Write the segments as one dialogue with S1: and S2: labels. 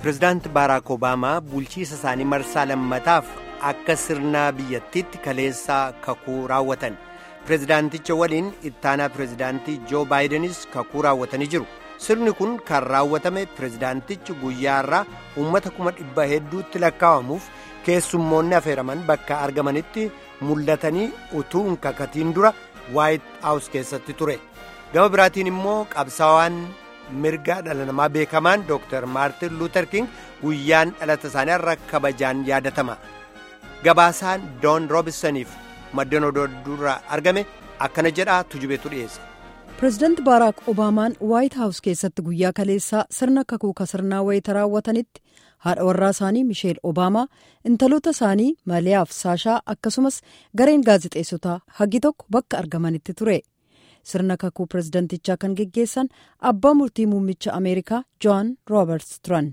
S1: pirezidaanti baaraak obaamaa bulchiisa isaanii marsaa lammataaf akka sirnaa biyyattiitti kaleessaa kakuu raawwatan pirezidaanticha waliin ittaanaa pirezidaantii joo baayidenis kakuu raawwatanii jiru sirni kun kan raawwatame pirezidaantichi guyyaa irraa uummata kuma dhibba hedduutti lakkaa'amuuf keessummoonni affeeraman bakka argamanitti mul'atanii utuu hin kakatiin dura waayit haawus keessatti ture gama biraatiin immoo qabsaawaan mirga dhala namaa beekamaan dooktar maartin luuter king guyyaan dhalata isaanii irra kabajaan yaadatama gabaasaan doon roobisaniif maddeen odoo dura argame akkana jedhaa tujubeetu dhiyeesse.
S2: pireezidaanti baaraak obaamaan waayit haawus keessatti guyyaa kaleessaa sirna kakuu sirnaa wayita raawwatanitti haadha warraa isaanii misheel obaamaa intaloota isaanii maaliyaaf saashaa akkasumas gareen gaazexeessotaa hagi tokko bakka argamanitti ture sirna kakuu pireezidaantichaa kan geggeessan abbaa murtii muummicha ameerikaa joon rooberts turan.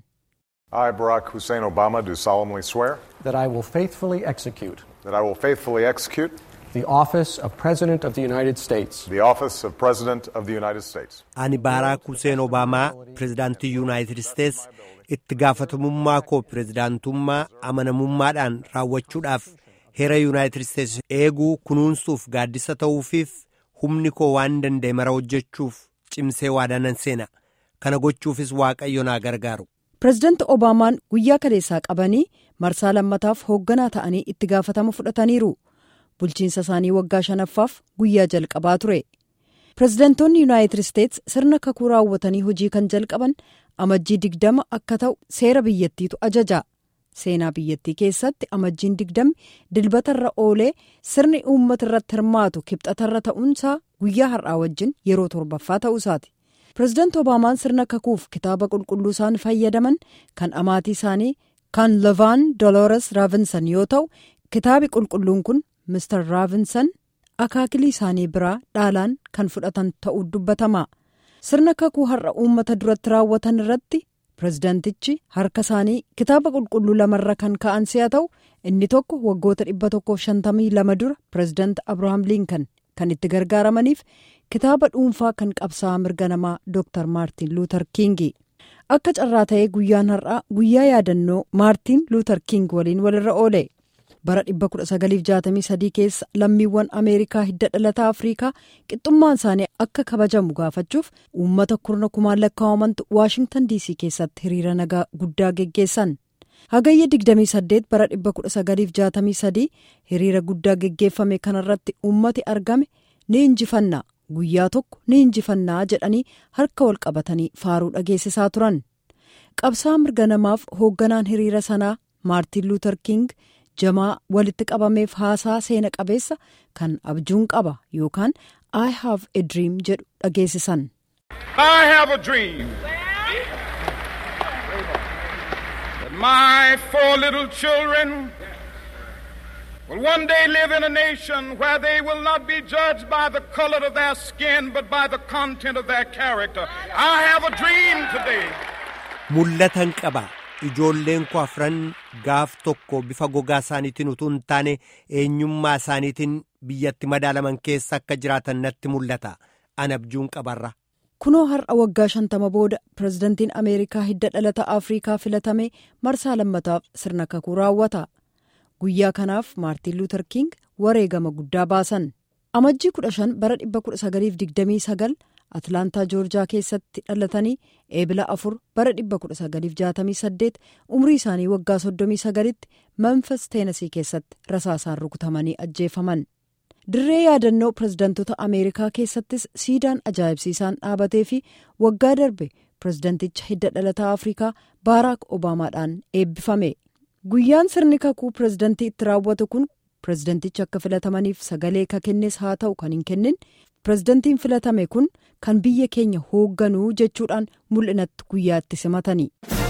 S3: I, Barack Hussein Obama, do solemnly swear
S4: that I will faithfully execute
S3: that I will faithfully execute
S4: the office of President of the United States
S3: the office of President of the United States.
S1: Ani Baaraak Huseen Obaamaa pirezidaantii Yuunaayitid Isteets itti gaafatamummaa koo pirezidaantummaa amanamummaadhaan raawwachuudhaaf heera Yuunaayitid Isteets eeguu kunuunsuuf gaaddisa ta'uufiif humni koo waan danda'e mara hojjechuuf cimsee waadaanan seena kana gochuufis waaqayyo naa gargaaru.
S2: pireezidaanti obaamaan guyyaa kaleessaa qabanii marsaa lammataaf hoogganaa ta'anii itti gaafatama fudhataniiru bulchiinsa isaanii waggaa shanaffaaf guyyaa jalqabaa ture pireezidaantoonni yuunaayitid isteets sirna kakuu raawwatanii hojii kan jalqaban amajjii digdama akka ta'u seera biyyattiitu ajaja seenaa biyyattii keessatti amajjiin digdamni dilbatarra oolee sirni uummata irratti hirmaatu kibxatarra ta'uunsaa guyyaa har'aa wajjin yeroo torbaffaa ta'uusaati. pireezidaanti obaamaan sirna kakuuf kitaaba qulqulluu isaan fayyadaman kan amaatii isaanii kan lavaan doloores raavinsan yoo ta'u kitaabi qulqulluun kun mister raavinsan akaakilii isaanii biraa dhaalaan kan fudhatan ta'uu dubbatama sirna kakuu har'a uummata duratti raawwatan irratti pireezidaantichi harka isaanii kitaaba qulqulluu lamarra kan ka'an si'a ta'u inni tokko waggoota 152 dura pireezidaanti abrahaam liinkan kan itti gargaaramaniif kitaaba dhuunfaa kan qabsaa'aa mirga namaa dooktar maartiin luuter kiingi akka carraa ta'ee guyyaan har'aa guyyaa yaadannoo maartiin luuter kiing waliin walirra oole bara 1963 keessa lammiiwwan ameerikaa hidda dhalataa afriikaa qixxummaan isaanii akka kabajamu gaafachuuf uummata kurna kumaan lakkaa'amantu waashingtan diisii keessatti hiriira nagaa guddaa geggeessan hagayya 28 bara 1963 hiriira guddaa geggeeffame kanarratti uummati argame ni injifanna guyyaa tokko ni injifannaa jedhanii harka wal qabatanii faaruu dhageessisaa turan qabsaa mirga namaaf hoogganaan hiriira sanaa maartiin luuter king jamaa walitti qabameef haasaa seena qabeessa kan abjuun qaba yookaan i have a dream jedhu dhageessisan.
S5: I have a dream that my four little children will one day live in a nation where they will not be judged by the color of their skin but by the content of their character. I have a dream today.
S1: Mul'atan qaba. Ijoolleen koo afran gaaf tokko bifa gogaa isaaniitiin utuu hin taane eenyummaa isaaniitiin biyyatti madaalaman keessa akka jiraatan natti mul'ata. An abjuun qabarra.
S2: Kunoo har'a waggaa shantama booda pireezidantiin Ameerikaa hidda dhalata Afriikaa filatame marsaa lammataaf sirna kakuu raawwata. Guyyaa kanaaf Maartiin Luuter King wareegama guddaa baasan. Amajjii 15 bara 1929 Atlaantaa Joorjaa keessatti dhalatanii eebila afur bara 1968 umrii isaanii waggaa 39tti Memphis Teenasii keessatti rasaasaan rukutamanii ajjeefaman. Dirree yaadannoo pireezidantota Ameerikaa keessattis siidaan ajaa'ibsiisaan dhaabatee fi waggaa darbe pireezidanticha hidda dhalataa Afrikaa Baaraak Obaamaadhaan eebbifame. Guyyaan sirni kakuu pireezidantii itti raawwatu kun pireezidantichi akka filatamaniif sagalee ka kennes haa ta'u kan hin kennin pireezidantiin filatame kun kan biyya keenya hoogganuu jechuudhaan mul'inatti guyyaatti simatani.